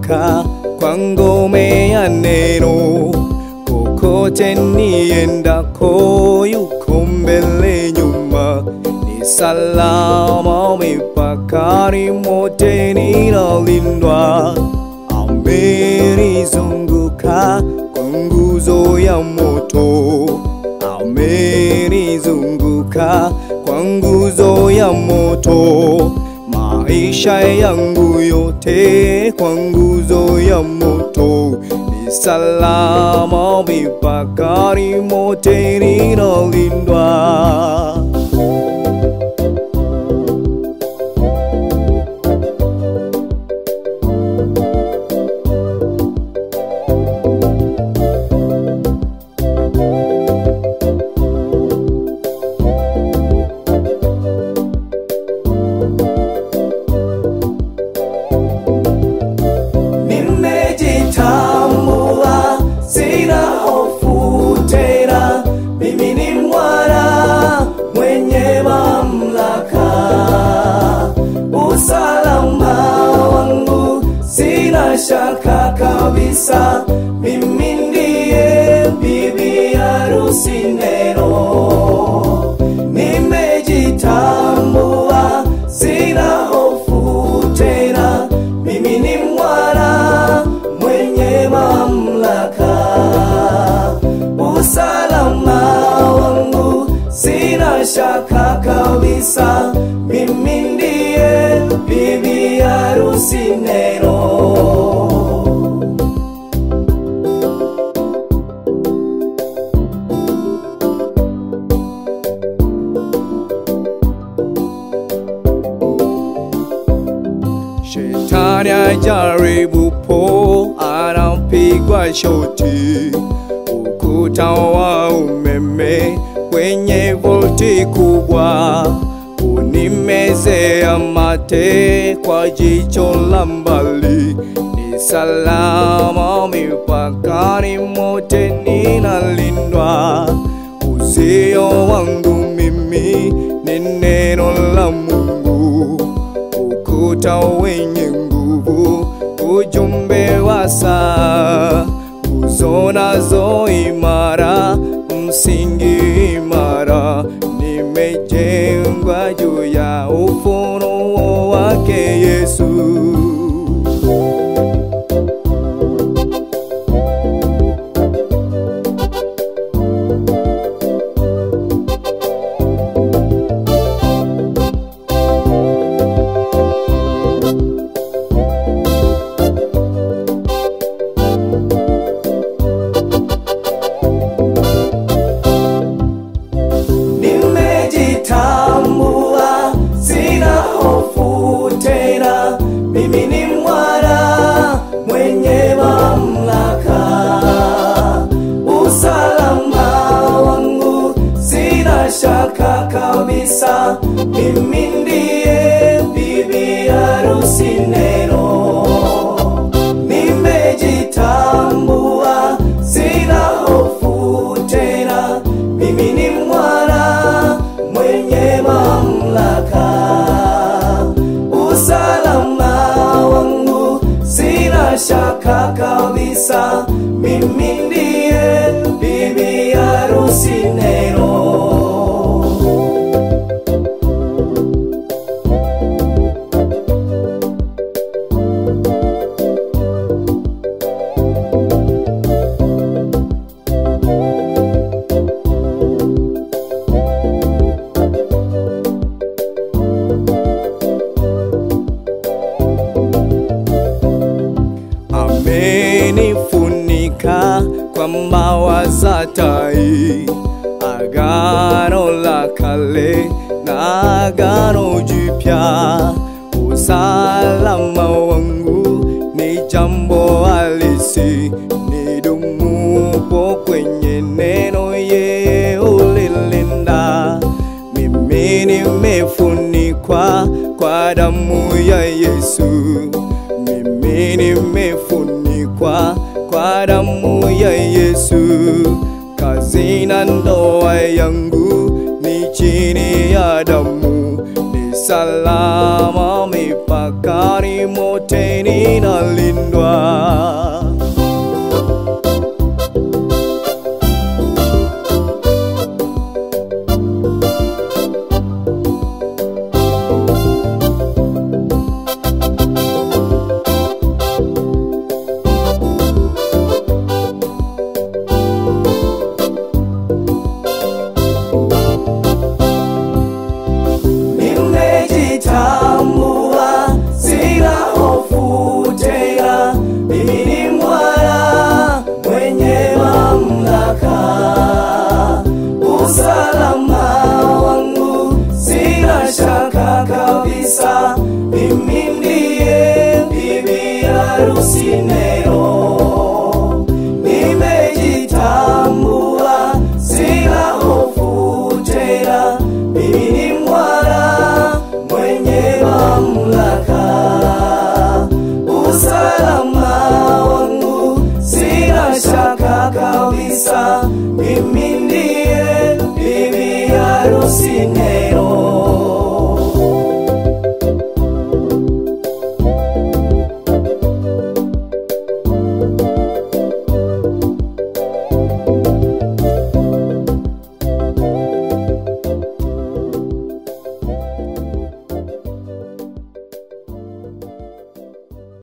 nimezunguka kwa ngome ya neno, kokote niendako yuko mbele nyuma, ni salama mipakani mote ninalindwa, amenizunguka kwa nguzo ya moto, amenizunguka kwa nguzo ya moto maisha yangu yote kwa nguzo ya moto ni salama mipakani mote ninalindwa. Nimejitambua, sina hofu tena, mimi ni mwana mwenye mamlaka. Usalama wangu sina shaka kabisa, mimi ndiye bibi harusi neno. Nimejitambua, sina hofu tena, mimi ni mwana mwenye mamlaka. Usalama wangu sina shaka kabisa, mimi ndiye bibi harusi neno. Shetani ajaribupo anapigwa shoti, ukuta wa umeme kwenye volti kubwa unimezea mate kwa jicho la mbali, ni salama mipakani mote ninalindwa. Uzio wangu mimi ni neno la Mungu ukuta wenye nguvu, ujumbe wa saa, nguzo nazo imara, msingi imara, nimejengwa juu ya ufunuo wake Yesu. Nimejitambua, sina hofu tena, mimi ni mwana mwenye mamlaka. Usalama wangu sina shaka kabisa, mimi ndiye bibi harusi neno. Nimejitambua, sina hofu tena, mimi ni mwana mwenye mamlaka. Usalama wangu sina shaka kabisa, mimi ndiye bibi harusi neno. amenifunika kwa mbawa za tai, agano la kale na agano jipya. Usalama wangu ni jambo halisi, nidumupo kwenye neno, yeye ulilinda. Mimi nimefunikwa kwa damu ya Yesu, mimi nimefunikwa kwa damu ya Yesu. Kazi na ndoa yangu ni chini ya damu, ni salama mipakani mipakani mote ninalindwa